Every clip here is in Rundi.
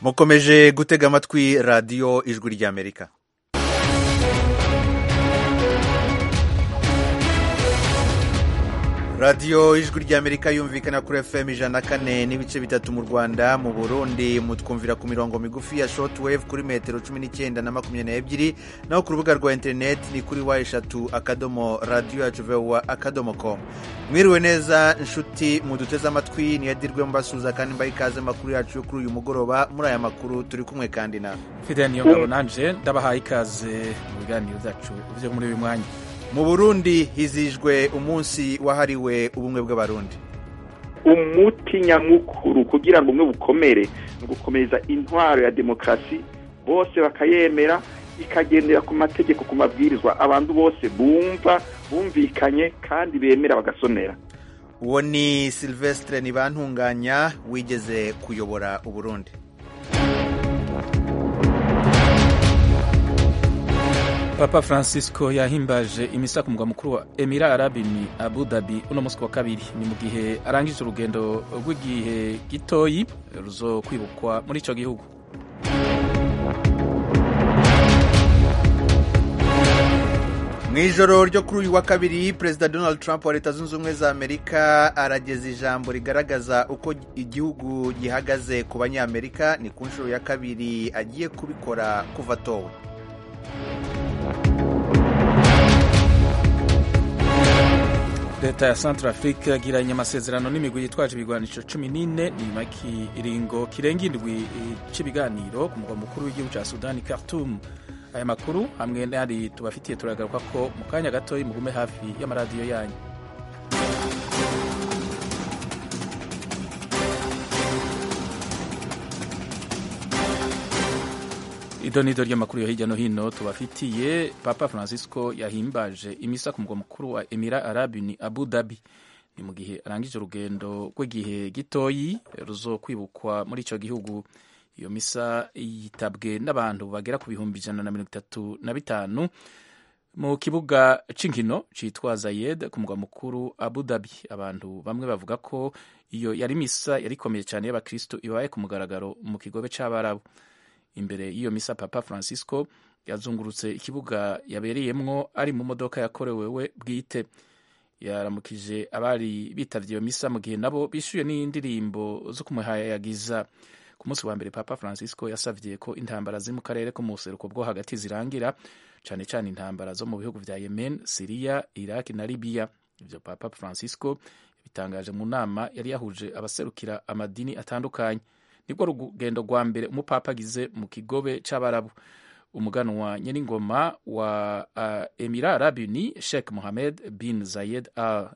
mukomeje gutega amatwi radiyo ijwi ry'amerika radiyo ijwi ry'amerika yumvikana kuri fm ijana na kane n'ibice bitatu mu rwanda mu burundi mutwumvira ku mirongo migufi ya shortwave kuri metero cumi n'icyenda na makumyabiri n'ebyiri naho ku rubuga rwa interineti ni kuri wa eshatu akadomo radiyo yacu vuba akadomo komu mwiriwe neza inshuti muduteze amatwi niyadirwe mbasuza kandi mbaye ikaze amakuru yacu yo kuri uyu mugoroba muri aya makuru turi kumwe kandi nawe fidel niyo ngabo nanje ndabahaye ikaze mu biganiro byacu byo muri uyu mwanya mu burundi hizijwe umunsi wahariwe ubumwe bw'abarundi umuti nyamukuru kugira ngo umwe bukomere ni ugukomeza intwaro ya demokarasi bose bakayemera ikagendera ku mategeko ku mabwirizwa abantu bose bumva bumvikanye kandi bemera bagasonera uwo ni silvestre ntibantunganya wigeze kuyobora uburundi papa francisco yahimbaje imisa ku mugwa mukuru wa emira arabini abu dhabi uno munsi wa kabiri ni mu gihe arangije urugendo rw'igihe gitoyi ruzo kwibukwa muri icyo gihugu mu ijoro ryo kuri uyu wa kabiri perezida donald trump wa leta zunze ubumwe za amerika arageza ijambo rigaragaza uko igihugu gihagaze ku banyamerika ni ku nshuro ya kabiri agiye kubikora kuva atowe leta ya central africa yagiranye amasezerano n'imigwi yitwaje ibigwanisho cumi n'ine ni nyuma y'ikiringo kirenga indwi cy'ibiganiro ku mugwa mukuru w'igihugu cya sudani khartoum aya makuru hamwe n'ari tubafitiye turagaruka ko mu kanya gatoya mugume hafi y'amaradiyo yanyu ido nido ry'amakuru yo hirya no hino tubafitiye papa francisco yahimbaje imisa ku mugwa mukuru wa emira arabini abu dhabi ni mu gihe arangije urugendo rw'igihe gitoyi ruzo kwibukwa muri icyo gihugu iyo misa yitabwe n'abantu bagera ku bihumbi ijana na mirongo itatu na bitanu mu kibuga cy'inkino cyitwa zayed ku mugwa mukuru abu dhabi abantu bamwe bavuga ko iyo yari misa yari ikomeye cyane y'abakristo ibaye ku mugaragaro mu kigobe cy'abarabu imbere y'iyo misa papa francisco yazungurutse ikibuga yabereyemwo ari mu modoka yakorewe we bwite yaramukije abari bitavye iyo misa mu gihe nabo bishuye n'indirimbo zo kumuhayagiza ku munsi wa mbere papa francisco yasavye ko intambara ziri mu karere ko mu buseruko bwo hagati zirangira cane cane intambara zo mu bihugu vya yemen siriya iraki na libiya ivyo papa francisco yabitangaje mu nama yari yahuje abaserukira amadini atandukanye nibwo rugendo rwa mbere umupapa agize mu kigobe c'abarabu umuganwa nyeningoma wa uh, emira arabuni sheikh mohamed bin zayed al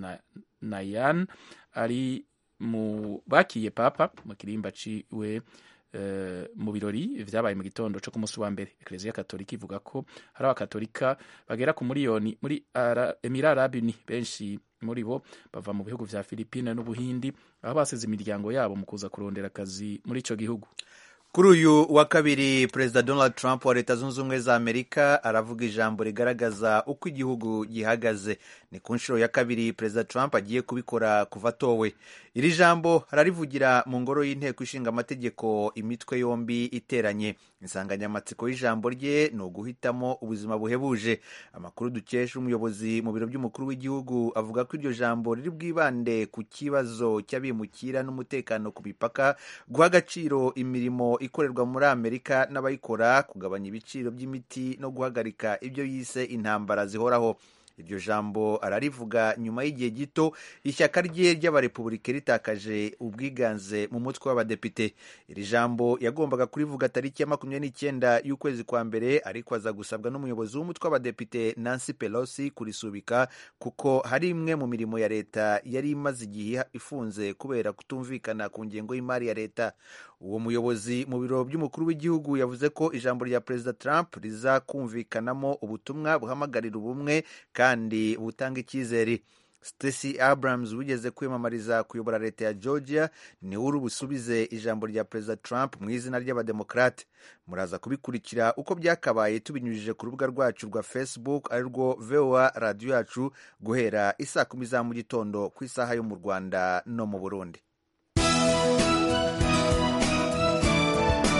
nayan ari mu bakiye papa mu kirimba ciwe uh, mu birori vyabaye mu gitondo co ku munsi wa mbere ekleziya katolika ivuga ko hari abakatolika bagera ku miliyoni muri ara, emira arabuni benshi muri bo bava mu bihugu vya Filipine n'Ubuhindi aho basize imiryango yabo mu kuza kurondera akazi muri ico gihugu kuri uyu wa kabiri perezida donald trump wa leta zunze ubumwe za amerika aravuga ijambo rigaragaza uko igihugu gihagaze ni ku nshuro ya kabiri perezida trump agiye kubikora kuva atowe iri jambo ararivugira mu ngoro y'inteko ishinga amategeko imitwe yombi iteranye insanganyamatsiko y'ijambo rye ni uguhitamo ubuzima buhebuje amakuru dukesha umuyobozi mu biro by'umukuru w'igihugu avuga ko iryo jambo riri bwibande ku kibazo cy'abimukira n'umutekano ku mipaka guha agaciro imirimo ikorerwa muri amerika n'abayikora kugabanya ibiciro by'imiti no guhagarika ibyo yise intambara zihoraho iryo jambo ararivuga nyuma y'igihe gito ishyaka rye ry'abarepubulika ritakaje ubwiganze mu mutwe w'abadepite iri jambo yagombaga kurivuga tariki ya makumyabiri n'icyenda y'ukwezi kwa mbere ariko aza gusabwa n'umuyobozi w'umutwe w'abadepite nancy pelosi kurisubika kuko hari imwe mu mirimo ya leta yari imaze igihe ifunze kubera kutumvikana ku ngengo y'imari ya leta uwo muyobozi mu biro by'umukuru w'igihugu yavuze ko ijambo rya perezida trump rizakumvikanamo ubutumwa buhamagarira ubumwe kandi butanga icyizere Stacey Abrams wigeze kwiyamamariza kuyobora leta ya Georgia niwe uri busubize ijambo rya perezida Trump mu izina ry'abademokarate muraza kubikurikira uko byakabaye tubinyujije ku rubuga rwacu rwa Facebook arirwo VOA radiyo yacu guhera isaa kumi za mu gitondo ku isaha yo mu Rwanda no mu Burundi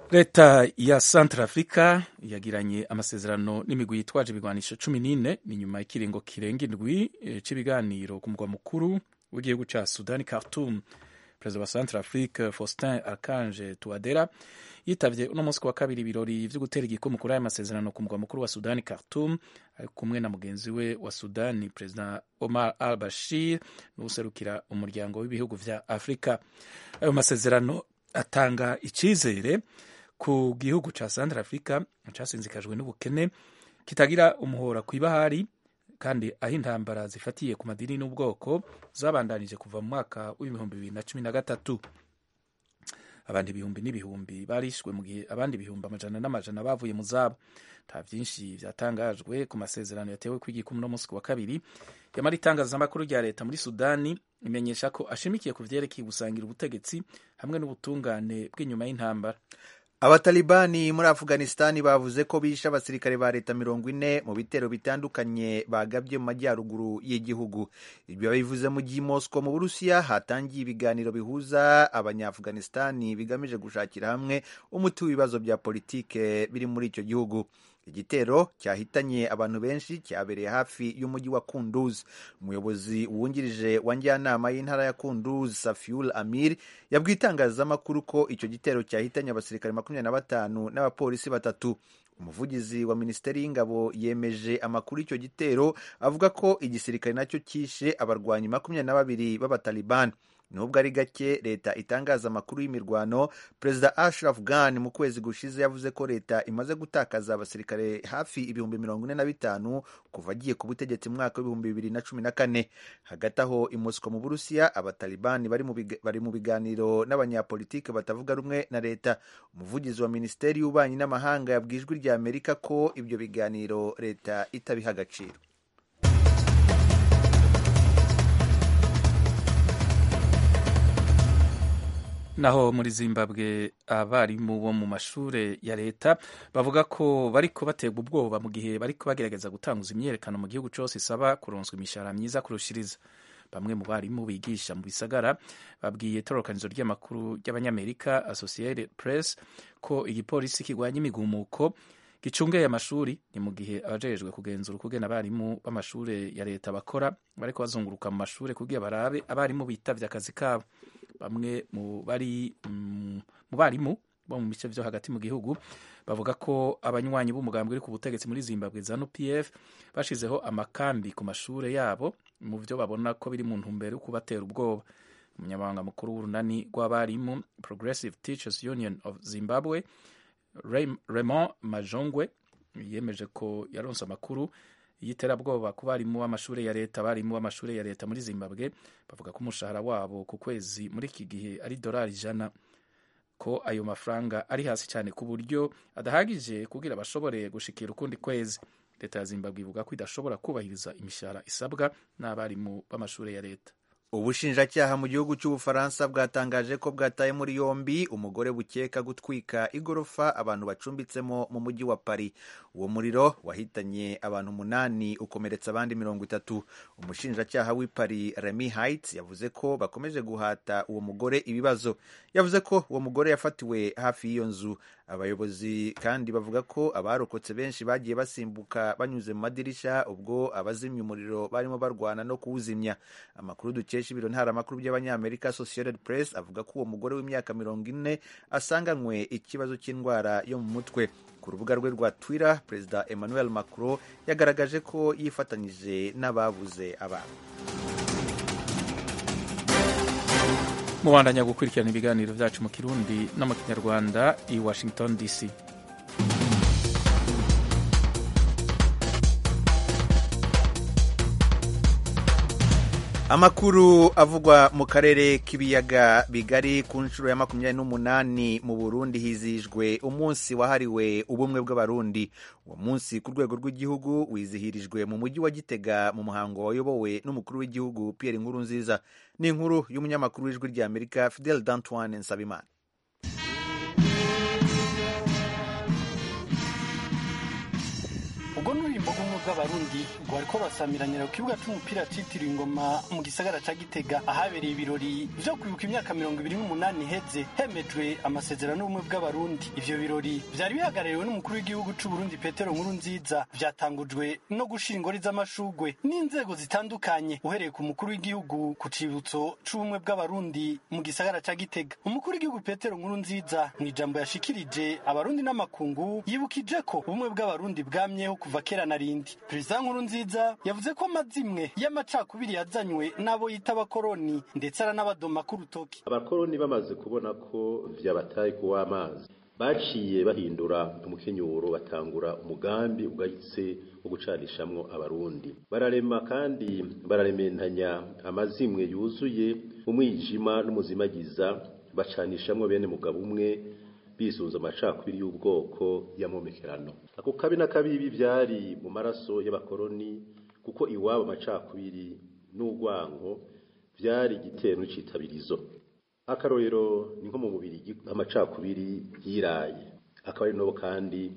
leta ya centre africa yagiranye amasezerano n'imigwi yitwaje ibigwanisho cumi n'ine ni nyuma y'ikiringo kirenga indwi cy'ibiganiro ku mugwa mukuru w'igihugu cya sudani khartoum perezida wa centre afrique faustin archange touadera yitavye uno munsi wa kabiri ibirori vyo gutera igikumu kuri aya masezerano ku mugwa mukuru wa sudani khartoum ari kumwe na mugenzi we wa sudani perezida omar al bashir n'userukira umuryango w'ibihugu vya afurika ayo masezerano atanga icizere ku gihugu ca centre africa casinzikajwe n'ubukene kitagira umuhora kw'ibahari kandi aho intambara zifatiye ku madini n'ubwoko zabandanije kuva mu mwaka w'ibihumbi bibiri na cumi na gatatu abandi ibihumbi n'ibihumbi barishwe mu gihe abandi ibihumbi amajana n'amajana bavuye mu zabo nta byinshi byatangajwe ku masezerano yatewe kw'igikumu no munsi wa kabiri yamara itangazamakuru rya leta muri sudani imenyesha ko ashimikiye ku vyerekeye gusangira ubutegetsi hamwe n'ubutungane bw'inyuma y'intambara abatalibani muri afuganistani bavuze ko bishe abasirikare ba leta mirongo ine mu bitero bitandukanye bagabye mu majyaruguru y'igihugu ibyo babivuze mu gihe mosco mu burusiya hatangiye ibiganiro bihuza abanyafuganistani bigamije gushakira hamwe umuti w'ibibazo bya politike biri muri icyo gihugu igitero cyahitanye abantu benshi cyabereye hafi y'umujyi wa kunduz umuyobozi wungirije wa njyanama y'intara ya kunduz safiul amir yabwiye itangazamakuru ko icyo gitero cyahitanye abasirikare makumyabiri na batanu n'abapolisi batatu umuvugizi wa minisiteri y'ingabo yemeje amakuru y'icyo gitero avuga ko igisirikare nacyo cyishe abarwanyi makumyabiri na babiri b'abatalibani nubwo ari gake leta itangaza amakuru y'imirwano perezida ashraf ghani mu kwezi gushize yavuze ko leta imaze gutakaza abasirikare hafi ibihumbi mirongo ine na bitanu kuva agiye ku butegetsi mu mwaka w'ibihumbi bibiri na cumi na kane hagati aho i mosco mu burusiya abatalibani bari mu biganiro n'abanyapolitike batavuga rumwe na leta umuvugizi wa minisiteri y'ububanyi n'amahanga yabwiye ijwi rya amerika ko ibyo biganiro leta itabiha agaciro naho muri zimbabwe abarimu bo mu mashure ya leta bavuga ko bariko baterwa ubwoba mu gihe bariko bagerageza gutanguza imyerekano mu gihugu cose isaba kuronswa imishahara myiza kurushiriza bamwe mu barimu bigisha mu bisagara babwiye itororokanizo ry'amakuru ry'abanyamerika associated press ko igipolisi kirwanya imigumuko gicungeye amashuri ni mu gihe abajejwe kugenzura ukugena abarimu b'amashure ya leta bakora bariko bazunguruka mu mashure kugira barabe abarimu bitavye akazi kabo bamwe mu bari mu barimu bo mu bice vyo hagati mu gihugu bavuga ko abanywanyi b'umugambi uri ku butegetsi muri zimbabwe zanu pf bashizeho amakambi ku mashure yabo mu vyo babona ko biri mu ntumbero yo kubatera ubwoba umunyamabanga mukuru w'urunani rw'abarimu progressive teachers union of zimbabwe raymond majongwe yemeje ko yaronse amakuru y'iterabwoba ku barimu b'amashuri ya leta abarimu b'amashuri ya leta muri zimbabwe bavuga ko umushahara wabo ku kwezi muri iki gihe ari dorari ijana ko ayo mafaranga ari hasi cyane ku buryo adahagije kugira bashobore gushikira ukundi kwezi leta ya zimbabwe ivuga ko idashobora kubahiriza imishahara isabwa n'abarimu b'amashuri ya leta ubushinjacyaha mu gihugu cy'ubufaransa bwatangaje ko bwataye muri yombi umugore bukeka gutwika igorofa abantu bacumbitsemo mu mujyi wa paris uwo muriro wahitanye abantu umunani ukomeretsa abandi mirongo itatu umushinjacyaha w'i paris remy heights yavuze ko bakomeje guhata uwo mugore ibibazo yavuze ko uwo mugore yafatiwe hafi y'iyo nzu abayobozi kandi bavuga ko abarokotse benshi bagiye basimbuka banyuze mu madirishya ubwo abazimya umuriro barimo barwana no kuwuzimya amakuru dukesha ibiro ntaramakuru by'abanyamerika associated press avuga ko uwo mugore w'imyaka mirongo ine asanganywe ikibazo cy'indwara yo mu mutwe ku rubuga rwe rwa twitter perezida emmanuel macron yagaragaje ko yifatanyije n'ababuze abantu mubandanya gukurikirana ibiganiro byacu mu kirundi no mu kinyarwanda i washington dc amakuru avugwa mu karere k'ibiyaga bigari ku nshuro ya makumyabiri n'umunani mu burundi hizihijwe umunsi wahariwe ubumwe bw'abarundi uwo munsi ku rwego rw'igihugu wizihirijwe mu mujyi wa gitega mu muhango wayobowe n'umukuru w'igihugu pierre inkuru nziza ni inkuru y'umunyamakuru w'ijwi rya amerika fidel d'antoine nsabimana ubwo n'urimbo bw'umwe bw'abarundi rwariko rurasamiranyira ku kibuga c'umupira citiriwe ingoma mu gisagara ca gitega ahabereye ibirori vyo kwibuka imyaka mirongo ibiri n'umunani iheze hemejwe amasezerano y'ubumwe bw'abarundi ivyo birori vyari bihagarariwe n'umukuru w'igihugu c'uburundi petero nkuru nziza vyatangujwe no gushira ingori z'amashugwe n'inzego zitandukanye uhereye ku mukuru w'igihugu ku cibutso c'ubumwe bw'abarundi mu gisagara ca gitega umukuru w'igihugu petero nkuru nziza mu ijambo yashikirije abarundi n'amakungu yibukije ko ubumwe bw'abarundi bwamyeho kuva kera na rindi perezida nkuru nziza yavuze ko amazimwe y'amacakubiri yazanywe n'abo yita abakoroni ndetse aranabadoma k'urutoki abakoroni bamaze kubona ko vyabataye kuwa amazi baciye bahindura umukenyuro batangura umugambi ugayitse wo gucanishamwo abarundi bararema kandi bararementanya amazimwe yuzuye umwijima n'umuzimagiza bacanishamwo bene mugabo umwe bisunze amacakubiri y'ubwoko y'amomekerano ako kabi na kabibi vyari mu maraso y'abakoroni kuko iwabo amacakubiri n'urwanko vyari igitero n'ikitabirizo akarorero ni nko mu mubiri amacakubiri yiraye akaba ari nabo kandi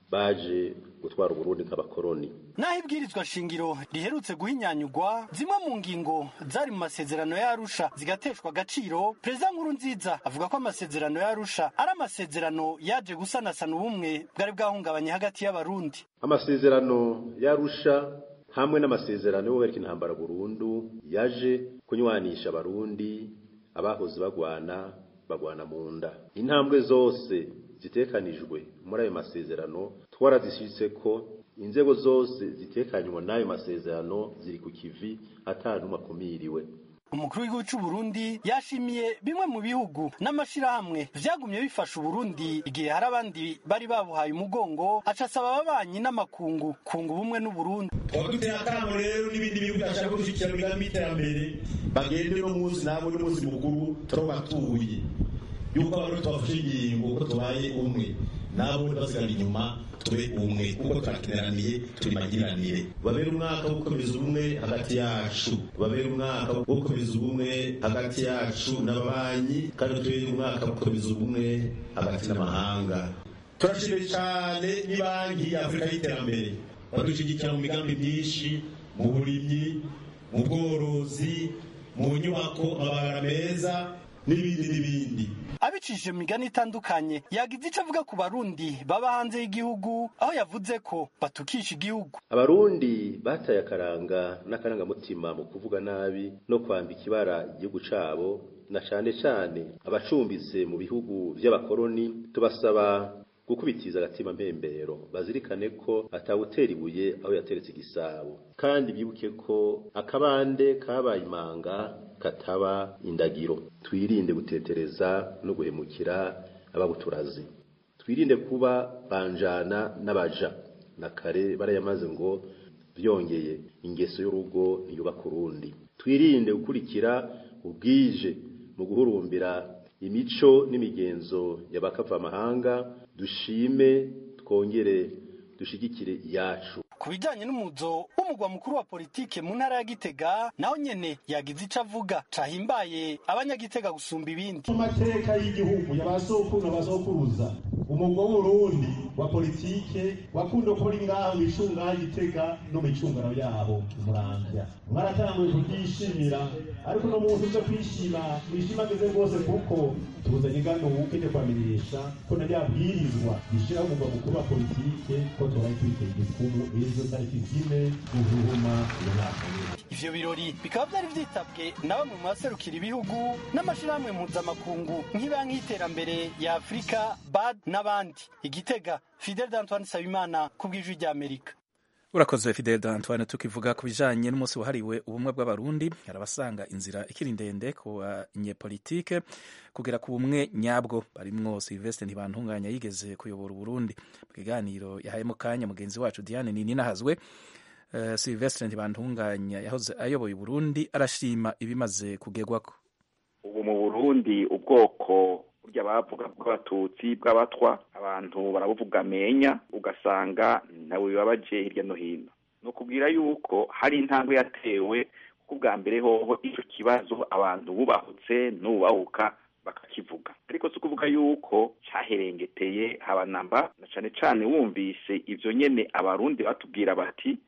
baje gutwara uburundi nk'abakoroni naho ibwirizwa shingiro riherutse guhinyanyugwa zimwe mu ngingo zari mu masezerano y'arusha zigateshwa agaciro perezida nkuru nziza avuga ko amasezerano y'arusha ari amasezerano yaje gusanasana ubumwe bwari bwahungabanye hagati y'abarundi amasezerano y'arusha hamwe n'amasezerano yo guhagarika intambara burundu yaje kunywanisha abarundi abahoze bagwana bagwana mu nda intambwe zose zitekanijwe muri ayo masezerano twarazishitse ko inzego zose zitekanywa n'ayo masezerano ziri ku kivi atanumwe akumiriwe umukuru w'igihugu cy'u Burundi yashimiye bimwe mu bihugu n'amashirahamwe vyagumye bifasha Uburundi igihe hari abandi bari babuhaye umugongo aca asaba ababanyi n'amakungu kunga ubumwe n'Uburundi twaba duteye akamo rero n'ibindi bihugu byashaka gushyigikira imigambi y'iterambere bagende no munsi nabo n'umunsi mukuru turabatuye yuko abantu tubafashe ingingo ko tubaye umwe nabo basigara inyuma tube umwe kuko turakeneraniye turi magiranire babere umwaka wo gukomeza ubumwe hagati yacu babere umwaka wo gukomeza ubumwe hagati yacu n'ababanyi kandi tubere umwaka wo gukomeza ubumwe hagati n'amahanga turashimye cyane n'ibanki ya afurika y'iterambere badushyigikira mu migambi myinshi mu burimyi mu bworozi mu nyubako amabara meza n'ibindi n'ibindi abicishije mu migani itandukanye yagize icyo avuga ku barundi baba hanze y'igihugu aho yavuze ko batukisha igihugu abarundi bataye akaranga n'akarangamutima mu kuvuga nabi no kwambika ibara igihugu cabo na cane cane abacumbitse mu bihugu vy'abakoroni tubasaba gukubitiza agatima mpembero bazirikane ko atawutera ibuye aho yateretse igisabo kandi bibuke ko akabande kabaye imanga kataba indagiro twirinde gutetereza no guhemukira ababuturazi twirinde kuba banjana n'abaja na kare barayamaze ngo byongeye ingeso y'urugo ntiyubaka urundi twirinde gukurikira ubwije mu guhurumbira imico n'imigenzo y'abakavamahanga dushime twongere dushigikire iyacu ku bijyanye n'umuzo w'umugwa mukuru wa politike mu ntara ya gitega naho nyene yagize ico avuga cahimbaye abanyagitega gusumba ibindi mu mateka y'igihugu y'abasokuru n'abasokuruza umugwa w'urundi wa politike wakunda kuba uri ngaho micunga gitega no micungano yabo muramvya mwaratanguye kubyishimira ariko no muntu uza kwishima mwishimageze rwose kuko tuzanye ingano wukene kwamirisha ko na ryabwirizwa rishiraho umugwa mukuru wa politike ko tubaye twiteye igikumu ejo tariki zine guhuma iyo mwaka ivyo birori bikaba vyari vyitabwe na bamwe mu baserukira ibihugu n'amashirahamwe mpuzamakungu nk'ibanki y'iterambere ya afurika bad n'abandi igitega fidel d'antoine sabimana ku bw'ijwi ry'amerika urakoze fidel d'antoine tukivuga ku bijanye n'umunsi wahariwe ubumwe bw'abarundi hari abasanga inzira ikiri ndende ku banyepolitike kugera ku bumwe nyabwo barimwo silvestre ntibantunganya yigeze kuyobora uburundi mu kiganiro yahayemo kanya mugenzi wacu diane nininahazwe uh, silvestre ntibantunganya yahoze ayoboye uburundi arashima ibimaze kugerwako ubu mu burundi ubwoko burya bavuga bw'abatutsi bw'abatwa abantu barabuvuga amenya ugasanga ntawe bibabaje hirya no hino ni ukubwira yuko hari intambwe yatewe kuko ubwa mbere hoho icyo kibazo abantu bubahutse n'ubahuka bakakivuga ariko si ukuvuga yuko cyaherengeteye habanamba na cane cane wumvise ivyo nyene abarundi batubwira bati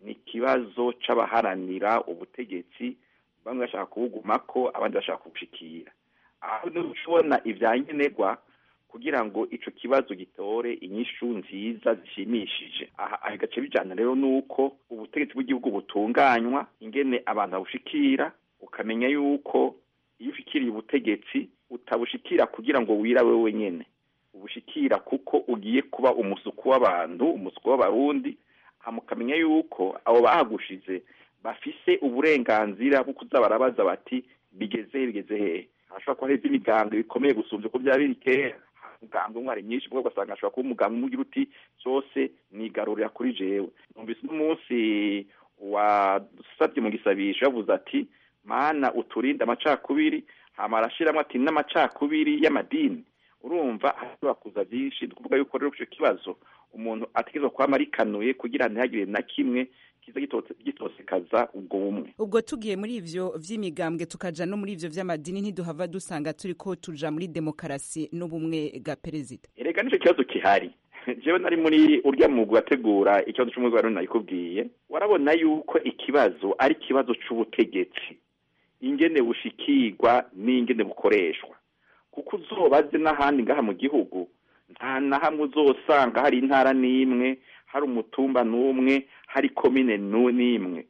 ni ikibazo c'abaharanira ubutegetsi bamwe bashaka kubugumako abandi bashaka kubushikira aho ubona ivyankenerwa kugira ngo ico kibazo gitore inyishu nziza zishimishije aha gace bijana rero nuko ubutegetsi bw'igihugu butunganywa ingene abantu babushikira ukamenya yuko iyo ushikiriye ubutegetsi utabushikira kugira ngo wirabe wenyene ubushikira kuko ugiye kuba umusuku w'abantu umusuku w'abarundi hamukamenya yuko abo bahagushize bafise uburenganzira bwo kuza barabaza bati bigeze he bigeze hehe hashobora kuba hari imigambwe bikomeye gusumvya uko byaba biri kera umugambwe umwe ari myinshi bwo ugasanga ashobora kuba umugambwe umwe ugira uti zose nigarurira kuri jewe numvise n'umunsi wasabye mu gisabisho yavuze ati mana uturinde amacakubiri hama arashiramwo ati n'amacakubiri y'amadini urumva hashobora kuza byinshi tukuvuga yuko rero ico kibazo umuntu ategerezwa kwama arikanuye kugira ntihagire na kimwe kiza gitosekaza ubwo bumwe ubwo tugiye muri ivyo vy'imigambwe tukaja no muri ivyo vy'amadini ntiduhava dusanga turiko tuja muri demokarasi n'ubumwe bwa perezida erega nico kibazo kihari jewe nari muri urya mugwi wategura ikibazo c'umugwi wari nayikubwiye warabona yuko ikibazo ari ikibazo c'ubutegetsi ingene bushikirwa n'ingene bukoreshwa kuko uzobaze n'ahandi ngaha mu gihugu nta na hamwe uzosanga hari intara n'imwe hari umutumba n'umwe hari komine n'imwe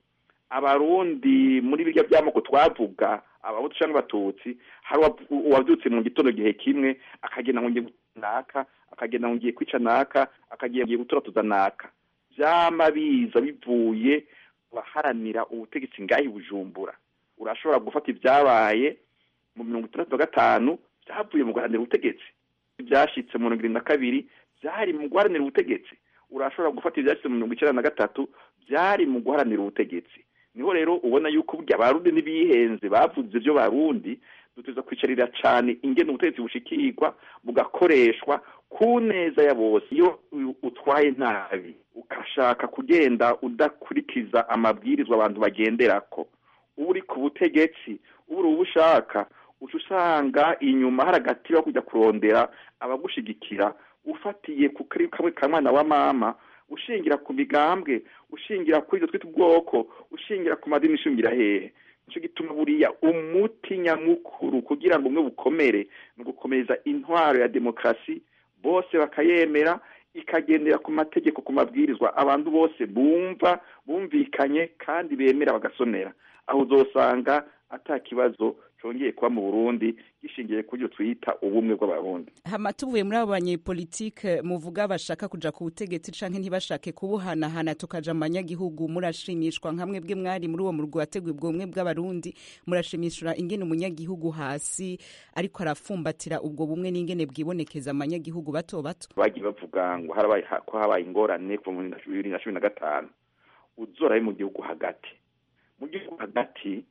abarundi muri birya by'amoko twavuga abahutu cyangwa abatutsi hari uwabyutse mu gitondo gihe kimwe akagenda ngo ngiye naka akagenda ngo ngiye kwica naka akagenda ngiye guturatuza naka byama biza bivuye baharanira ubutegetsi ngahi bujumbura urashobora gufata ibyabaye mu mirongo itandatu na gatanu byavuye mu guharanira ubutegetsi ibyashitse mu mirongo irindwi na kabiri byari mu guharanira ubutegetsi urashobora gufata ibyashitse mu mirongo icyenda na gatatu byari mu guharanira ubutegetsi niho rero ubona yuko burya abarundi n'ibihenze bavuze ibyo barundi duteza kwicarira cyane ingene ubutegetsi bushikirwa bugakoreshwa ku neza ya bose iyo utwaye nabi ugashaka kugenda udakurikiza amabwirizwa abantu bagenderako uba uri ku butegetsi uba uri ubushaka uca usanga inyuma hari agati ko kujya kurondera abagushigikira ufatiye ku kamwe ka mwana wa mama ushingira ku migambwe ushingira kuri ibyo twita ubwoko ushingira ku madini ushingira hehe nicyo gituma buriya umuti nyamukuru kugira ngo umwe bukomere ni ugukomeza intwaro ya demokarasi bose bakayemera ikagendera ku mategeko ku mabwirizwa abantu bose bumva bumvikanye kandi bemera bagasonera aho uzosanga ata kibazo cyongeye kuba mu burundi gishingiye ku byo twita ubumwe bw'abarundi hama tuvuye muri abo banyepolitike muvuga bashaka kuja ku butegetsi canke ntibashake kubuhanahana tukaja mu banyagihugu murashimishwa nka mwebwe mwari muri uwo murwi wateguye ubwo bumwe bw'abarundi murashimishwa ingene umunyagihugu hasi ariko arafumbatira ubwo bumwe n'ingene bwibonekeza abanyagihugu bato bato bagiye bavuga ngo harabaye ko habaye ingorane kuva mu bibiri na cumi na gatanu uzorabe mu gihugu hagati mu gihugu hagati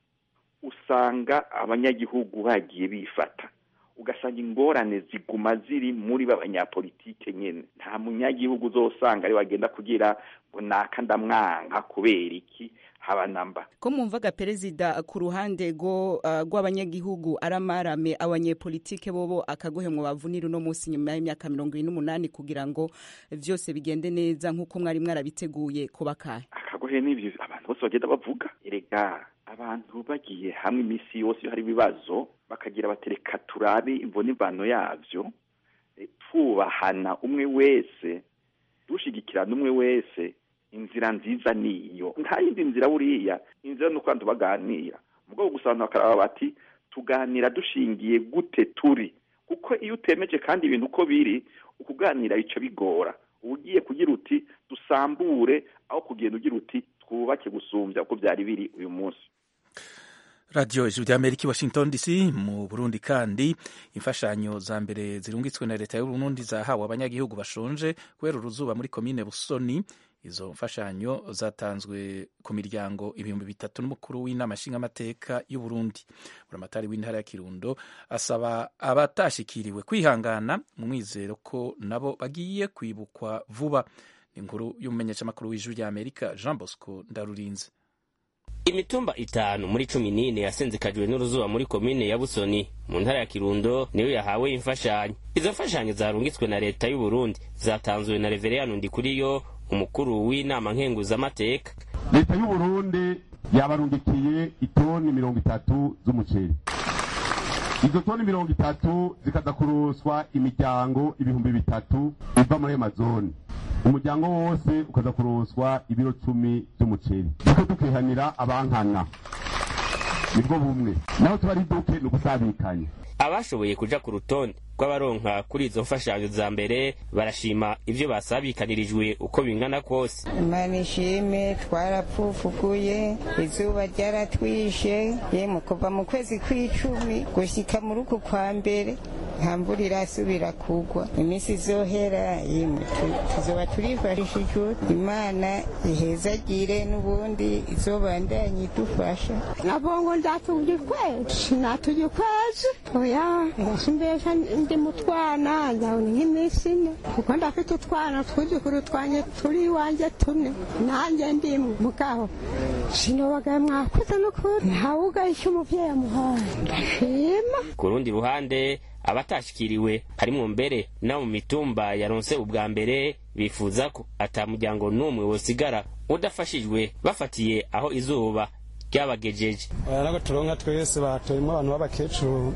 usanga abanyagihugu bagiye bifata ugasanga ingorane ziguma ziri muri b'abanyapolitike nyene nta munyagihugu uzosanga ari wagenda kugira ngo naka ndamwanka kubera iki haba namba ko mwumvaga perezida ku ruhande rwo uh, rw'abanyagihugu aramarame abanyepolitike bobo akagohemwa bavunira uno munsi nyuma y'imyaka mirongo ine n'umunani kugira ngo vyose bigende neza nk'uko mwari mwarabiteguye kubakahe akagohe n'ivyo abantu bose bagenda bavuga erega abantu bagiye hamwe iminsi yose iyo hari ibibazo bakagira batereka turabe imvo n'imvano yavyo twubahana umwe wese dushigikirana umwe wese inzira nziza niyo nta yindi nzira buriya inzira ni uko abantu baganira mugabo gusa abantu bakaraba bati tuganira dushingiye gute turi kuko iyo utemeje kandi ibintu uko biri ukuganira bica bigora uba ugiye kugira uti dusambure aho kugenda ugira uti twubake gusumbya uko byari biri uyu munsi radiyo ijwi rya amerika washington dc mu burundi kandi imfashanyo za mbere zirungitswe na leta y'uburundi zahawe abanyagihugu bashonje kubera uruzuba muri komine busoni izo mfashanyo zatanzwe ku miryango ibihumbi bitatu n'umukuru w'inama nshingamateka y'uburundi buramatari w'intara ya kirundo asaba abatashikiriwe kwihangana mu mwizero ko nabo bagiye kwibukwa vuba ni inkuru y'umumenyeshamakuru w'ijwi rya amerika jean bosco ndarurinze imitumba itanu muri cumi n'ine yasenzekajwe n'uruzuba muri komine ya busoni mu ntara ya kirundo niyo yahawe imfashanyo izo mfashanyo zarungitswe na leta y'uburundi zatanzwe na reveriyano ndikuriyo umukuru w'inama nkenguzamateka leta y'uburundi yabarungikiye itoni mirongo itatu z'umuceri izo toni mirongo itatu zikaza kuroswa imiryango ibihumbi bitatu iva muri ayo mazoni umuryango wose ukaza kuroswa ibiro cumi by'umuceri niko tukihanira abankana nibwo bumwe naho tuba ari duke ni ugusabikanya abashoboye kuja ku rutonde rw'abaronka kuri izo mfashanyo za mbere barashima ivyo basabikanirijwe uko bingana kose imana ishime twarapfufuguye izuba ryaratwishe yemwe kuva mu kwezi kw'icumi gushika muri uku kwa mbere nta mvura irasubira kugwa iminsi izohera yemwe tuzoba turifashishijwe imana ihezagire n'ubundi izobandanye idufasha nabongo ndatugikwezi natugikwezi oya ndasimbesha ndi mu twana ndabona nk'iminsi ine kuko ndafite utwana tw'udukuru twanjye turi iwanjye tune nanjye ndimwe mugabo sinobagaye mwakoze n'ukuri ntawugahisha umuvyeyi amuhaye ndashima ku rundi ruhande abatashikiriwe harimwo mbere no mu mitumba yaronse ubwa mbere bifuza ko ata muryango n'umwe wosigara udafashijwe bafatiye aho izuba ryabagejeje aya nago turonka twese batoyemo abantu b'abakecuru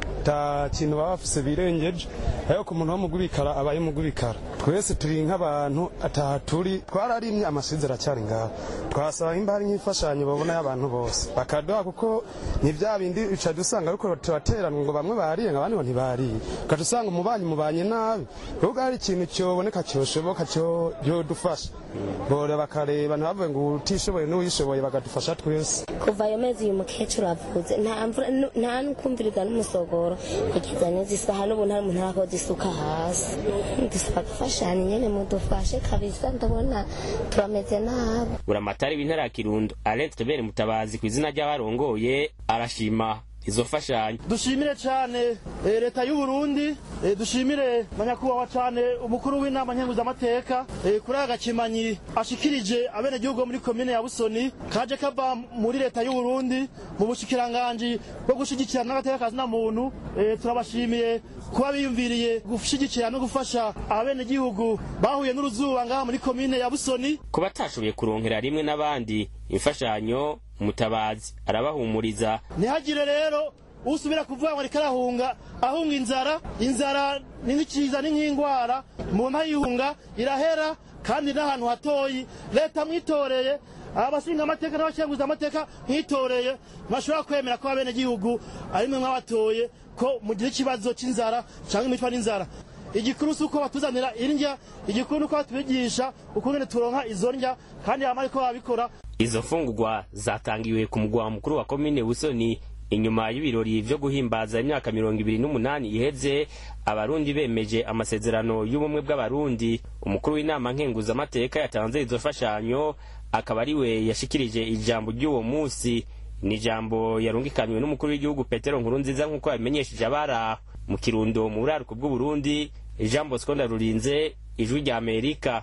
ta kintu baba bafise birengeje ayo ku muntu wo mugubikara abaye mugubikara twese turi nk'abantu ataha turi twararimye amasizi aracyari ngaho twasaba imba hari nk'imfashanyo babona y'abantu bose bakaduha kuko ni bya bindi uca dusanga ariko turateranwa ngo bamwe bariye ngo abandi ngo ntibariye ukaca usanga umubanyi mubanye nabi ahubwo hari ikintu cyoboneka cyoshoboka cyodufasha bora bakareba ntibavuge ngo utishoboye n'uwishoboye bagadufasha twese kuva ayo mezi uyu mukecuru avuze nta mvura nta n'ukumviriza n'umusogoro kugeza n'izi isaha n'ubu nta muntu arakoze isuka hasi dusaba gufashanya nyene mudufashe kabisa ndabona turameze nabi buramatari w'intara ya kirundo arenze tubere mutabazi ku izina ry'abarongoye arashima izo mfashanyo dushimire cyane leta y'u Burundi dushimire manyakubahwa cyane umukuru w'inama nkenguzamateka kuri aka gakimanyi ashikirije abenegihugu muri komine ya busoni kaje kava muri leta y'u Burundi mu bushikiranganji bwo gushigikira n'agateka kazina muntu turabashimiye kuba biyumviriye gushyigikira no gufasha abenegihugu bahuye n'uruzuba ngaha muri komine ya busoni ku batashoboye kuronkera rimwe n'abandi imfashanyo mutabazi arabahumuriza ntihagire rero usubira kuvuga ngo ariko arahunga ahunga inzara inzara ni nk'ikiza ni nk'indwara umuntu ayihunga irahera kandi n'ahantu hatoyi leta mwitoreye abashinga amateka n'abashinguza amateka mwitoreye ntibashobora kwemera ko abenegihugu ari mwe mwabatoye ko mugira ikibazo cy'inzara cyangwa imicwa n'inzara igikuru si uko batuzanira indya igikuru ni uko batubigisha ukungene turonka izo ndya kandi hama ariko babikora izo mfungurwa zatangiwe ku mugwa mukuru wa komine busoni inyuma y'ibirori vyo guhimbaza imyaka mirongo ibiri n'umunani iheze abarundi bemeje amasezerano y'ubumwe bw'abarundi umukuru w'inama nkenguzamateka yatanze izo mfashanyo akaba ari we yashikirije ijambo ry'uwo munsi ni ijambo yarungikanywe n'umukuru w'igihugu petero nkurunziza nk'uko yabimenyesheje abari aho mu kirundo mu buraruko bw'uburundi jean bosco ndarurinze ijwi rya amerika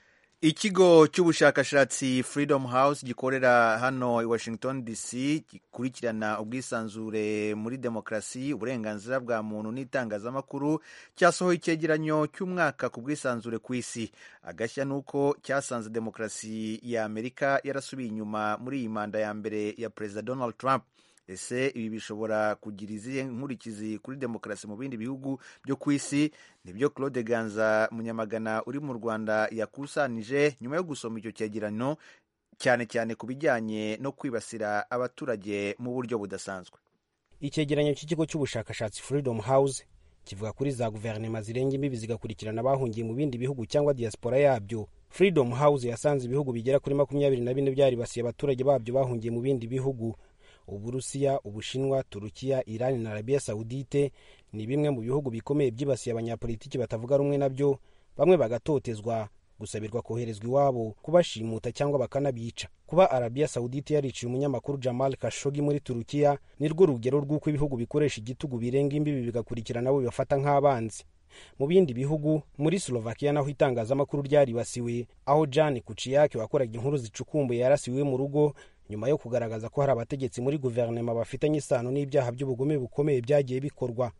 ikigo cy'ubushakashatsi freedom house gikorera hano i washington dc gikurikirana ubwisanzure muri demokarasi uburenganzira bwa muntu n'itangazamakuru cyasohoye icyegeranyo cy'umwaka ku bwisanzure ku isi agashya ni uko cyasanze demokarasi ya amerika yarasubiye inyuma muri iyi manda ya mbere ya perezida donald trump ese ibi bishobora kugira izihe nkurikizi kuri demokarasi mu bindi bihugu byo ku isi nibyo claude ganza munyamagana uri mu rwanda yakusanije nyuma yo gusoma icyo cyegeranyo cyane cyane ku bijyanye no kwibasira abaturage mu buryo budasanzwe icyegeranyo cy'ikigo cy'ubushakashatsi freedom house kivuga kuri za guverinoma zirenga imbibi zigakurikirana abahungiye mu bindi bihugu cyangwa diaspora yabyo freedom house yasanze ibihugu bigera kuri makumyabiri na bine byaribasiye abaturage babyo bahungiye mu bindi bihugu uburusiya ubushinwa turukiya irani na arabiya sawudite ni bimwe mu bihugu bikomeye byibasiye abanyapolitiki batavuga rumwe nabyo bamwe bagatotezwa gusabirwa koherezwa iwabo kubashimuta cyangwa bakanabica kuba arabiya sawudite yariciye umunyamakuru jamal kashogi muri turukiya ni rwo rugero rw'uko ibihugu bikoresha igitugu birenga imbibi bigakurikirana abo bibafata nk'abanzi mu bindi bihugu muri slovakia naho itangazamakuru ryaribasiwe aho jan kuciyake wakoraga inkuru zicukumbuye yarasiwe mu rugo nyuma yo kugaragaza ko hari abategetsi muri guverinoma bafitanye isano n'ibyaha by'ubugome bukomeye byagiye bikorwa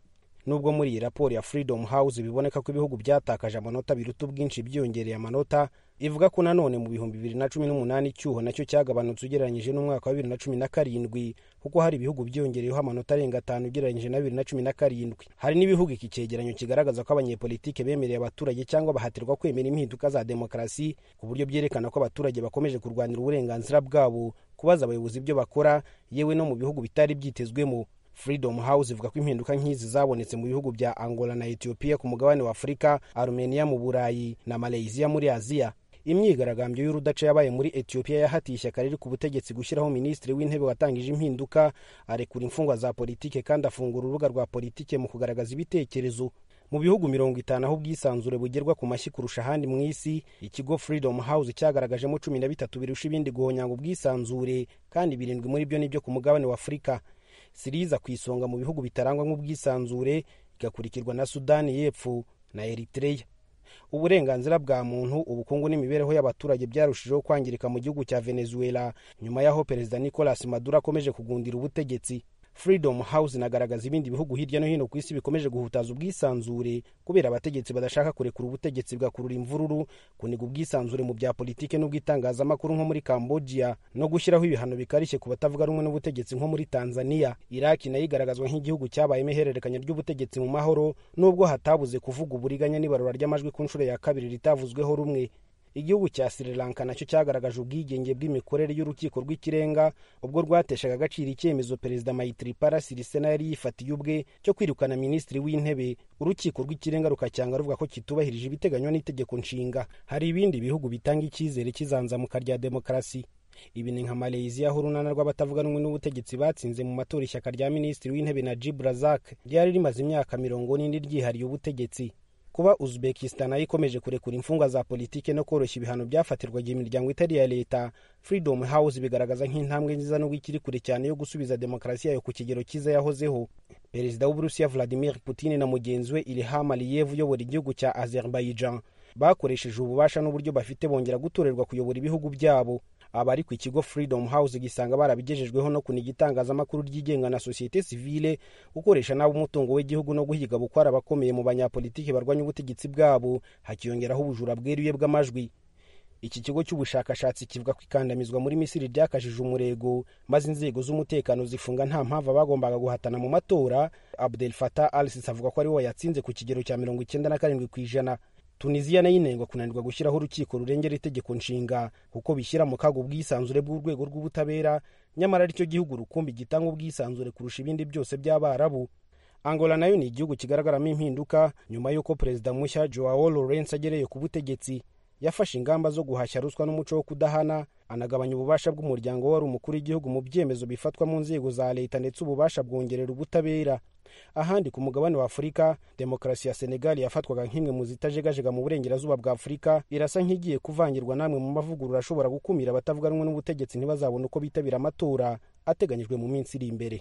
nubwo muri iyi raporo ya freedom house biboneka ko ibihugu byatakaje amanota biruta ubwinshi byiyongereye amanota ivuga ko nanone mu bihumbi bibiri na cumi n'umunani icyuho nacyo cyagabanutse ugereranyije n'umwaka wa bibiri na cumi na karindwi kuko hari ibihugu byiyongereyeho amanota arenga atanu ugereranyije na bibiri na cumi na karindwi hari n'ibihugu iki cyegeranyo kigaragaza ko abanyepolitike bemereye abaturage cyangwa bahatirwa kwemera impinduka za demokarasi ku buryo byerekana ko abaturage bakomeje kurwanira uburenganzira bwabo kubaza abayobozi ibyo bakora yewe no mu bihugu bitari byitezwemo freedom house ivuga ko impinduka nk'izi zabonetse mu bihugu bya angola na ethiopia ku mugabane wa afurika armenia mu burayi na malaysia muri aziya imyigaragambyo y'urudaca yabaye muri ethiopia yahatiye ishyaka riri ku butegetsi gushyiraho minisitiri w'intebe watangije impinduka arekura imfungwa za politike kandi afungura urubuga rwa politike mu kugaragaza ibitekerezo mu bihugu mirongo itanu aho ubwisanzure bugerwa ku mashyi kurusha ahandi mu isi ikigo freedom house cyagaragajemo cumi na bitatu birusha ibindi guhonyanga ubwisanzure kandi birindwi muri byo nibyo ku mugabane wa afurika siriza ku isonga mu bihugu bitarangwa nk'ubwisanzure igakurikirwa na sudani y'epfo na eritreya uburenganzira bwa muntu ubukungu n'imibereho y'abaturage byarushijeho kwangirika mu gihugu cya venezuela nyuma y'aho perezida nicolas maduro akomeje kugundira ubutegetsi freedom house inagaragaza ibindi bihugu hirya no hino ku isi bikomeje guhutaza ubwisanzure kubera abategetsi badashaka kurekura ubutegetsi bwakurura imvururu kuniga ubwisanzure mu bya politike n'ubw'itangazamakuru nko muri cambodia no gushyiraho ibihano bikarishye ku batavuga rumwe n'ubutegetsi nko muri tanzania iraki nayo igaragazwa nk'igihugu cyabayemo ihererekanya ry'ubutegetsi mu mahoro nubwo hatabuze kuvuga uburiganya n'ibarura ry'amajwi ku nshuro ya kabiri ritavuzweho rumwe igihugu cya sri lanka nacyo cyagaragaje ubwigenge bw'imikorere y'urukiko rw'ikirenga ubwo rwateshaga agaciro icyemezo perezida mayitiripara sirisena yari yifatiye ubwe cyo kwirukana minisitiri w'intebe urukiko rw'ikirenga rukacyanga ruvuga ko kitubahirije ibiteganywa n'itegeko nshinga hari ibindi bihugu bitanga icyizere cy'izanzamuka rya demokarasi ibi ni nka malaysia aho urunana rw'abatavuga rumwe n'ubutegetsi batsinze mu matora ishyaka rya minisitiri w'intebe najib razak ryari rimaze imyaka mirongo n'indi ryihariye ubutegetsi kuba uzbekistan nayo ikomeje kurekura imfungwa za politike no koroshya ibihano byafatirwaga imiryango itari iya leta freedom house bigaragaza nk'intambwe nziza nubwo ikiri kure cyane yo gusubiza demokarasi yayo ku kigero cyiza yahozeho perezida w'uburusiya vladimir putin na mugenzi we ilham aliyev uyobora igihugu cya azerbaijan bakoresheje ububasha n'uburyo bafite bongera gutorerwa kuyobora ibihugu byabo abari ku ikigo freedom house gisanga barabigejejweho no kuniga itangazamakuru ryigenga na sosiyete sivile gukoresha nabi umutungo w'igihugu no guhiga bukwara abakomeye mu banyapolitiki barwanya ubutegetsi bwabo hakiyongeraho ubujura bweruye bw'amajwi iki kigo cy'ubushakashatsi kivuga ko ikandamizwa muri misiri ryakajije umurego maze inzego z'umutekano zifunga nta mpamvu abagombaga guhatana mu matora abdel fatah al sisi avuga ko ari we wayatsinze ku kigero cya mirongo icyenda na karindwi ku ijana tunisiya nayo inengwa kunanirwa gushyiraho urukiko rurengera itegeko nshinga kuko bishyira mu kaga ubwisanzure bw'urwego rw'ubutabera nyamara aricyo gihugu rukumbi gitanga ubwisanzure kurusha ibindi byose by'abarabu angola nayo ni igihugu kigaragaramo impinduka nyuma y'uko perezida mushya joao lawrence agereye ku butegetsi yafashe ingamba zo guhashya ruswa n'umuco wo kudahana anagabanya ububasha bw'umuryango wari umukuru w'igihugu mu byemezo bifatwa mu nzego za leta ndetse ububasha bwongerera ubutabera ahandi ku mugabane wa afurika demokarasi ya senegali yafatwaga nk'imwe mu zitajegajega mu burengerazuba bwa afurika irasa nk'igiye kuvangirwa n'amwe mu mavugurura ashobora gukumira abatavuga rumwe n'ubutegetsi ntibazabone uko bitabira amatora ateganyijwe mu minsi iri imbere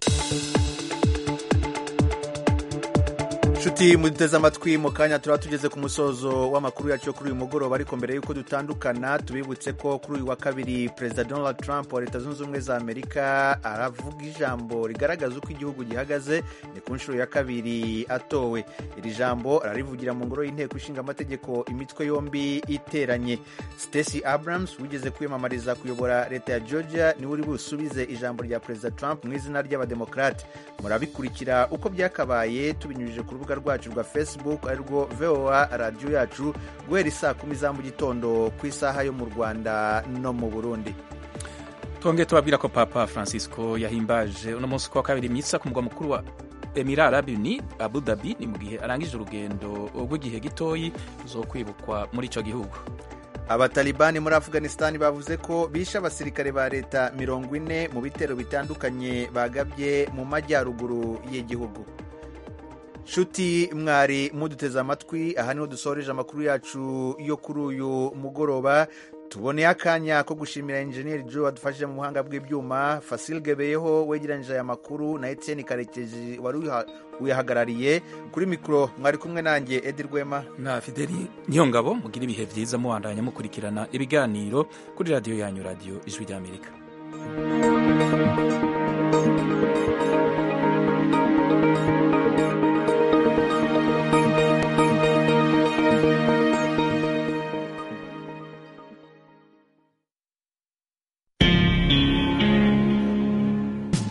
nshuti muduteze amatwi mu kanya turaba tugeze ku musozo w'amakuru yacu yo kuri uyu mugoroba ariko mbere y'uko dutandukana tubibutse ko kuri uyu wa kabiri perezida donald trump wa leta zunze ubumwe za amerika aravuga ijambo rigaragaza uko igihugu gihagaze ni ku nshuro ya kabiri atowe iri jambo ararivugira mu ngoro y'inteko ishinga amategeko imitwe yombi iteranye stacey abrams wigeze kwiyamamariza kuyobora leta ya georgia niwe uri busubize ijambo rya perezida trump mu izina ry'abademokarate murabikurikira uko byakabaye tubinyujije ku rubuga rwacu rwa facebook arirwo voa radiyo yacu guhera isaa kumi za mu gitondo ku isaha yo mu rwanda no mu burundi twongeye tubabwira ko papa francisco yahimbaje uno munsi ku wa kabiri misa ku mugwa mukuru wa emira arabi ni abu dhabi ni mu gihe arangije urugendo rw'igihe gitoyi zo kwibukwa muri icyo gihugu abatalibani muri afghanistan bavuze ko bishe abasirikare ba leta mirongo ine mu bitero bitandukanye bagabye mu majyaruguru y'igihugu nshuti mwari muduteze amatwi aha niho dusoreje amakuru yacu yo kuri uyu mugoroba tuboneye akanya ko gushimira enjeniyeri jo wadufashije mu buhanga bw'ibyuma fasil gebeyeho wegeranyije aya makuru na etienne karekezi wari uyahagarariye kuri mikoro mwari kumwe nanjye edi rwema na fideli niyongabo mugira ibihe byiza mubandanya mukurikirana ibiganiro kuri radiyo yanyu radiyo ijwi ry'amerika